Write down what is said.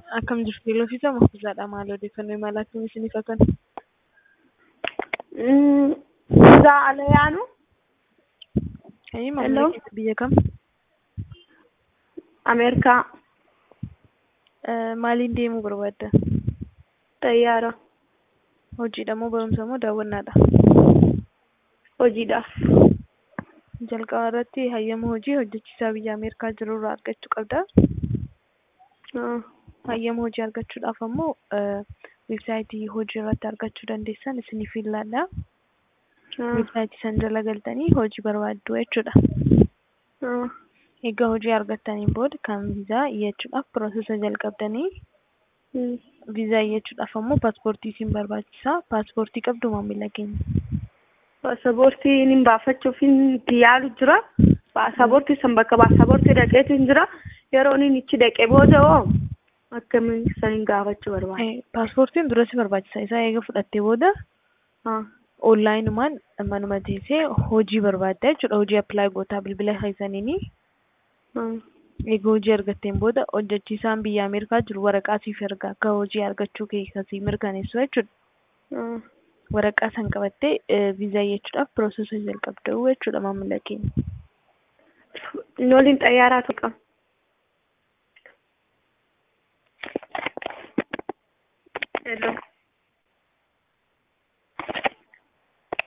Akkam jirtu Iloofisaa Mahfuuzaadha. Maal odeeffannoo imala akkamii isiniif haa kennu? Vizaa ala yaanu Ayyi Hello? maamila keessa biyya kam? Ameerikaa Eh, Maaliin deemuu barbaadda? xayyaara Hojiidha moo barumsa moo daawwannaadha? hojiidhaaf. Jalqaba irratti hayyama hojii hojjechiisaa biyya Ameerikaa jiru irraa argachuu qabda. Ah, Hayyama hojii argachuudhaaf ammoo eh, weebsaayitii hojii irratti argachuu dandeessan isiniif ilaalla. ah, Weebsaayitii san jala galtanii hojii barbaaddu jechuudha. ah, Egaa hojii argattaniin booda kan viizaa iyyachuudhaaf piroosesa jalqabdanii mm. viizaa iyyachuudhaaf ammoo paaspoortii isin barbaachisa. Paaspoortii qabdu maamila keenya. Paasapoortii inni baafachuuf itti yaalu jira. Paasapoortii san bakka paasapoortii dhaqeetu hin jira. Yeroo inni ichi dhaqee booda hoo akkamiin saniin gaafachuu barbaada. Eh, Paaspoortiin dura si barbaachisa. Isaa eega fudhattee booda Ah, onlaayinumaan manuma teessee hojii barbaadda jechuudha. Hojii appilaayi gootaa bilbila keessaniini. ah, Egaa hojii argatteen booda hojjechiisaan biyya Ameerikaa jiru waraqaa siif erga akka hojii argachuu kee kasii mirkaneessu jechuudha. ah. Waraqaa san qabattee eh, viizaa iyyachuudhaaf piroosesa jalqabdu jechuudha maamila keenya. Inni waliin xayyaaraatu qaba. Hello.